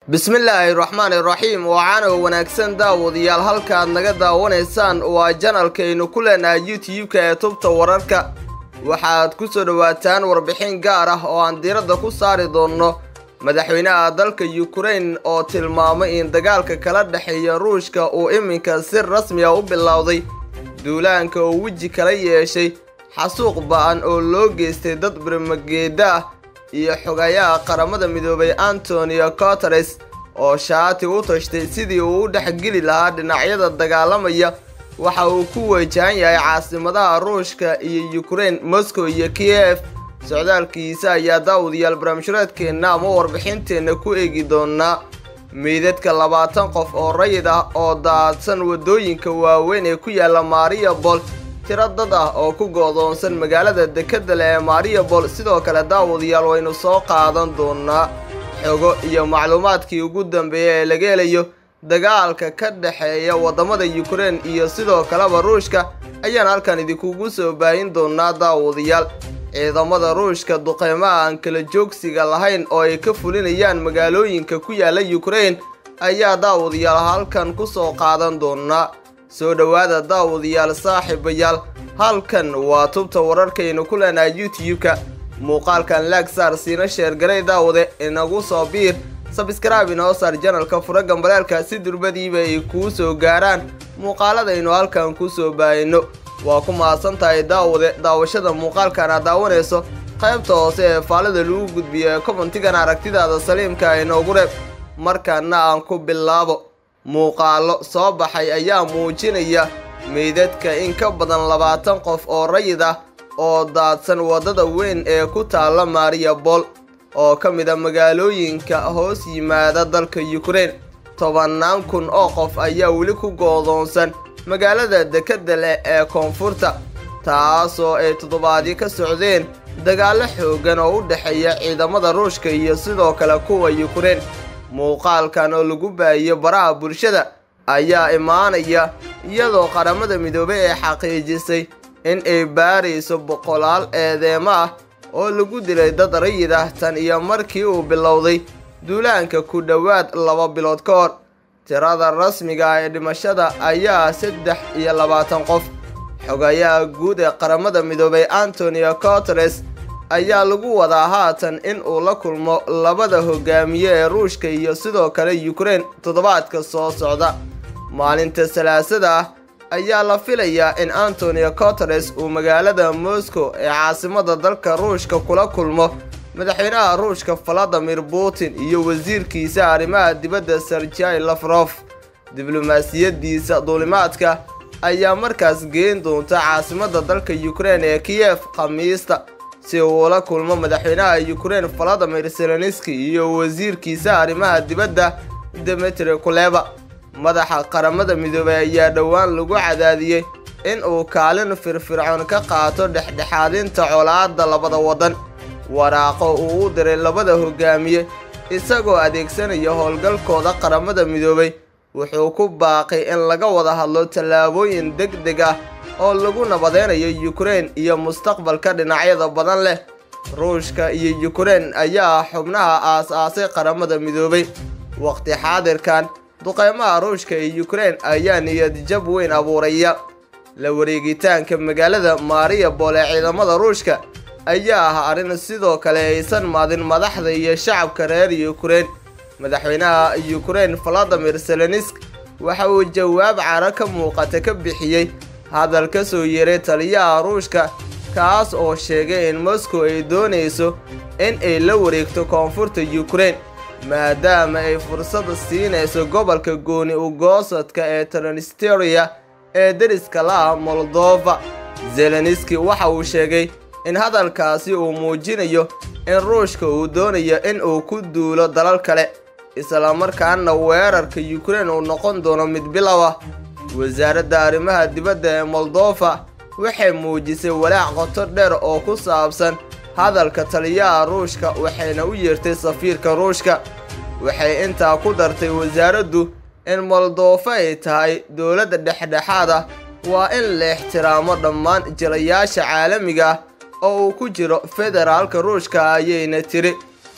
bismillaahi raxmaani raxiim wacaanow wanaagsan daawadayaal halkaad naga daawanaysaan waa janalkaynu ku leenahay youtube-ka ee tubta wararka waxaad ku soo dhowaataan warbixin gaar ah oo aan diiradda ku saari doonno madaxweynaha dalka yukrain oo tilmaamay in dagaalka kala dhexeeya ruushka uu iminka si rasmi ah u bilowday duulaanka uu weji kala yeeshay xasuuq ba-an oo loo geystay dad birmageeda ah iyo xogayaha qaramada midoobay antonio coteres oo shaati u tashtay sidii uu u dhexgeli lahaa dhinacyada dagaalamaya waxa uu ku wajahan yahay caasimadaha ruushka iyo yukrain moscow iyo kiev socdaalkiisa ayaa daawadayaal barnaamijhureedkeenna ama warbixinteenna ku eegi doonaa meydadka labaatan qof oo rayid ah oo daadsan waddooyinka waaweyn ee ku yaala mariabol tiro dad ah oo ku go'doonsan magaalada dekedda leh ee mariabol sidoo kale daawadayaal waynu soo qaadan doonaa xogo iyo macluumaadkii ugu dambeeya ee laga helayo dagaalka ka dhexeeya waddamada yukrain iyo sidoo kaleba ruushka ayaan halkan idinkugu soo baahin doonaa daawadayaal ciidamada ruushka duqeymaha aan kala joogsiga lahayn oo ay ka fulinayaan magaalooyinka ku yaala yukrain ayaa daawadayaal halkan ku soo qaadan doonaa soo dhowaada daawadayaal saaxiibayaal halkan waa tubta wararkaynu ku leenahay youtube-ka muuqaalkan laagsaar siina sheergalay daawade inagu soo biir sabskraibe inoo saar janalka fura gambaleelka si durbadiiba ay kuu soo gaaraan muuqaaladaynu halkan ku soo baahino waa ku mahadsan tahay daawade daawashada muuqaalkan aad daawanayso qaybta hoose ee faalida lagu gudbiyo ee kobantigan aragtidaada saliimka inoogu reeb markaana aan ku bilaabo muuqaalo soo baxay ayaa muujinaya meydadka in ka badan labaatan qof oo rayid ah oo daadsan waddada weyn ee ku taalla mariabol oo ka mid a magaalooyinka hoos yimaada dalka yukrain tobannaan kun oo qof ayaa weli ku goodoonsan magaalada dekedda leh ee koonfurta taasoo ay toddobaadyo ka socdeen dagaallo xooggan oo u dhexeeya ciidamada ruushka iyo sidoo kale kuwa yukrain muuqaalkan oo lagu baahiyo baraha bulshada ayaa imaanaya iyadoo qaramada midoobay ee xaqiijisay in ay baarayso boqolaal eedeemo ah oo lagu dilay dad rayid ah tan iyo markii uu bilowday duulaanka ku dhowaad laba bilood ka hor tirada rasmiga ah ee dhimashada ayaa saddex iyo labaatan qof xogayaha guud ee qaramada midoobay antonio coteres ayaa lagu wadaa haatan in uu la kulmo labada hogaamiye ee ruushka iyo sidoo kale yukrain toddobaadka soo socda maalinta salaasada ah ayaa la filayaa in antonio coteres uu magaalada moscow ee caasimada dalka ruushka kula kulmo madaxweynaha ruushka valadimir putin iyo wasiirkiisa arrimaha dibadda serjai lafrof diblomaasiyadiisa duulimaadka ayaa markaas geen doonta caasimada dalka yukrain ee kiyef khamiista si uu ula kulmo madaxweynaha yukrain valadimir seleniski iyo wasiirkiisa arrimaha dibadda demetri kuleba madaxa qaramada midoobay ayaa dhowaan lagu cadaadiyey in uu kaalin firfircoon ka qaato dhexdhexaadinta colaadda labada waddan waraaqo uu u diray labada hogaamiye isagoo adeegsanaya howlgalkooda qaramada midoobay wuxuu ku baaqay in laga wada hadlo tallaabooyin deg deg ah oo lagu nabadeynayo yukrain iyo mustaqbalka dhinacyada badan leh ruushka iyo yukrain ayaa xubnaha aas-aasay qaramada midoobay waqti xaadirkan duqeymaha ruushka iyo yukrain ayaa niyad jab weyn abuuraya la wareegitaanka magaalada mariabol ee ciidamada ruushka ayaa ah arrin sidoo kale aysan maadin madaxda iyo shacabka reer yukrain madaxweynaha yukrain valadimir selenisk waxa uu jawaab caro ka muuqata ka bixiyey hadal ka soo yeeray taliyaha ruushka kaas oo sheegay in moscow ay doonayso in ay la wareegto koonfurta yukrain maadaama ay fursada siinayso gobolka gooni ugoosadka ee transnistria ee deriska la-ah moldova zeleniski waxa uu sheegay in hadalkaasi uu muujinayo in ruushka uu doonayo in uu ku duulo dalal kale islamarkaana weerarka yukrain uu noqon doono mid bilow ah wasaaradda arrimaha dibadda ee moldova waxay muujisay walaac qoto dheer oo ku saabsan hadalka taliyaha ruushka waxayna u yeertay safiirka ruushka waxay intaa ku dartay wasaaraddu in moldova ay tahay dowladda dhexdhexaad ah waa in la ixtiraamo dhammaan jilayaasha caalamiga ah oo uu ku jiro federaalka ruushka ayayna tiri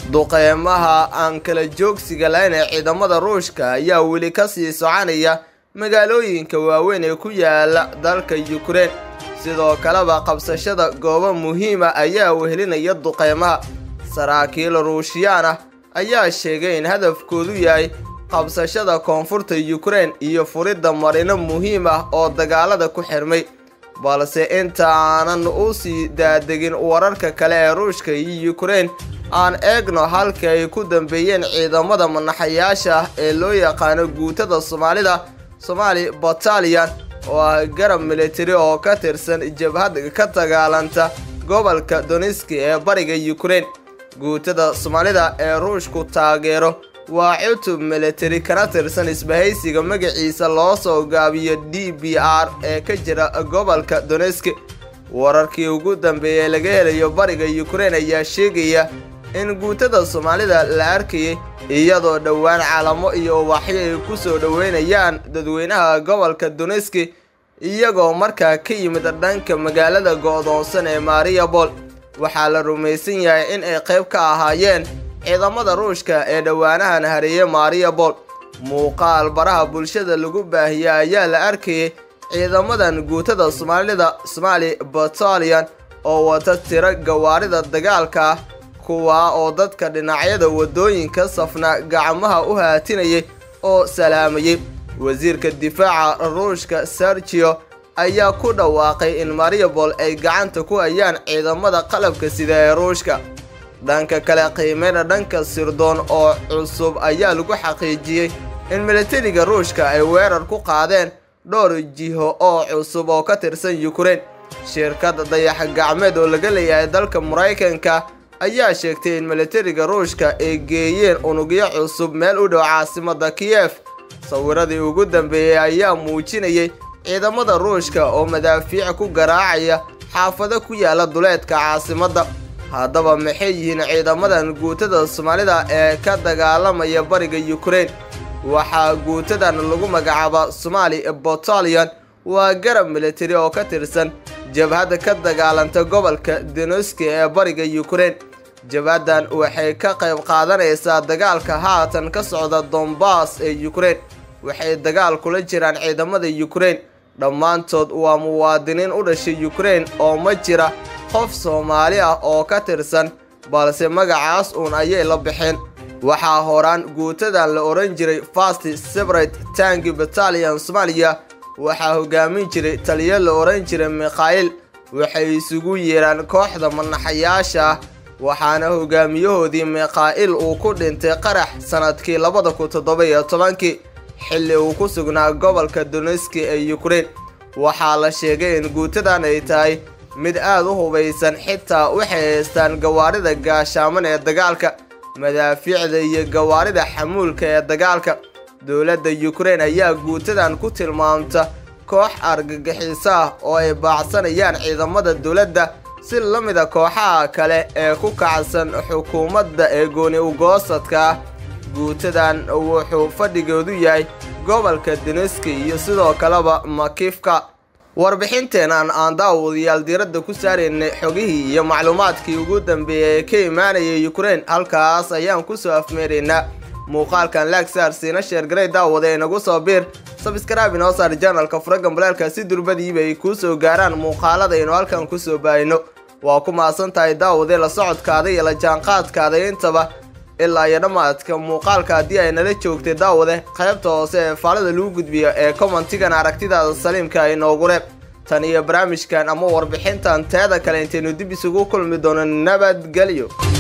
duqeymaha aan kala joogsiga lahayn ee ciidamada ruushka ayaa weli ka sii soconaya magaalooyinka waaweyn ee ku yaala dalka yukrain sidoo kaleba qabsashada goobo muhiima ayaa wehelinaya duqeymaha saraakiil ruushiyaan ah ayaa sheegay in hadafkoodu yahay qabsashada koonfurta yukrain iyo furidda marino muhiim ah oo dagaalada ku xirmay balse inta aanan u sii daadegin wararka kale ee ruushka iyo yukrain aan eegno halka ay ku dambeeyeen ciidamada manaxayaasha ah ee loo yaqaano guutada soomaalida somaali bataliyan oo ah garab militari oo ka tirsan jabhad ka dagaalanta gobolka doniski ee bariga yukrain guutada soomaalida ee ruushku taageero waa cutub militari kana tirsan isbahaysiga magaciisa loo soo gaabiyo d b r ee ka jira gobolka doneski wararkii ugu dambeeyey laga helayo bariga yukrain ayaa sheegaya in guutada soomaalida la arkayay iyadoo dhowaan calamo iyo ubaxyo ay ku soo dhoweynayaan dadweynaha gobolka doneski iyagoo markaa ka yimid dhanka magaalada go'doonsan ee mariabol waxaa la rumaysan yahay in ay qayb ka ahaayeen ciidamada ruushka ee dhowaanahan hareeye mariabol muuqaal baraha bulshada lagu baahiya ayaa la arkayay ciidamadan guutada soomaalida somaali bataliyan oo wata tiro gawaarida dagaalka ah kuwaa oo dadka dhinacyada waddooyinka safna gacmaha u haatinayay oo salaamayay wasiirka difaaca ruushka sergio ayaa ku dhawaaqay in mariabol ay gacanta ku hayaan ciidamada qalabka sida ee ruushka dhanka kale qiimeyna dhanka sirdoon oo cusub ayaa lagu xaqiijiyey in militariga ruushka ay weerar ku qaadeen dhowr jiho oo cusub oo ka tirsan yukrain shirkadda dayax gacmeed oo laga leeyahay dalka maraykanka ayaa sheegtay in militariga ruushka ay geeyeen unugyo cusub meel u dhow caasimada kiyef sawiradii ugu dambeeyey ayaa muujinayay ciidamada ruushka oo madaafiic ku garaacaya xaafado ku yaala duleedka caasimadda haddaba maxay yihiin ciidamadan guutada soomaalida ee ka dagaalamaya bariga yukrain waxaa guutadan lagu magacaaba somaali bataliyan waa garab militari oo ka tirsan jabhadda ka dagaalanta gobolka denoski ee bariga yukrain jabhaddan waxay ka qayb qaadanaysaa dagaalka haatan ka socda dombas ee yukrain waxay dagaal kula jiraan ciidamada yukrain dhammaantood waa muwaadiniin u dhashay yukrain oo ma jira qof soomaali ah oo ka tirsan balse magacaas uun ayay la bixeen waxaa horaan guutadan la odhan jiray fast separate tangi batalian soomaaliya waxaa hogaamin jiray taliyo la odhan jiray mikhail waxay isugu yeeraan kooxda manaxayaasha ah waxaana hogaamiyahoodii mikhail uu ku dhintay qarax sannadkii labada kun toddoba iyo tobankii xilli uu ku sugnaa gobolka doneski ee yukrain waxaa la sheegay in guutadan ay tahay mid aad u hubaysan xitaa waxay haystaan gawaarida gaashaaman ee dagaalka madaafiicda iyo gawaarida xamuulka ee dagaalka dowladda yukrain ayaa guutadan ku tilmaamta koox argagixiso ah oo ay baacsanayaan ciidamada dowladda si la mida kooxaha kale ee ku kacsan xukuumadda ee gooni ugoosadka ah guutadan wuxuu fadhigoodu yahay gobolka deneski iyo sidoo kaleba makifka warbixinteenan aan daawadayaal diiradda ku saaraynay xogihii iyo macluumaadkii ugu dambeeyay ee ka imaanayay yukrain halkaas ayaan kusoo afmeeraynaa muuqaalkan laagsaar siina sheergaray daawada ee nagu soo biir sabskraabi noo saar janalka furagan balaalka si durbadiiba ay kuu soo gaaraan muuqaalada aynu halkan kusoo baahino waa ku mahadsan tahay daawadee la socodkaada iyo la jaanqaadkaada intaba ilaa iyo dhammaadka muuqaalka haddii ay nala joogtay daawade qaybta hoose ee faalada lagu gudbiyo ee commentigan aragtidaada saliimka ay noogu reeb tan iyo barnaamijkan ama warbixintan teeda kale intaynu dib isugu kulmi doono nabadgelyo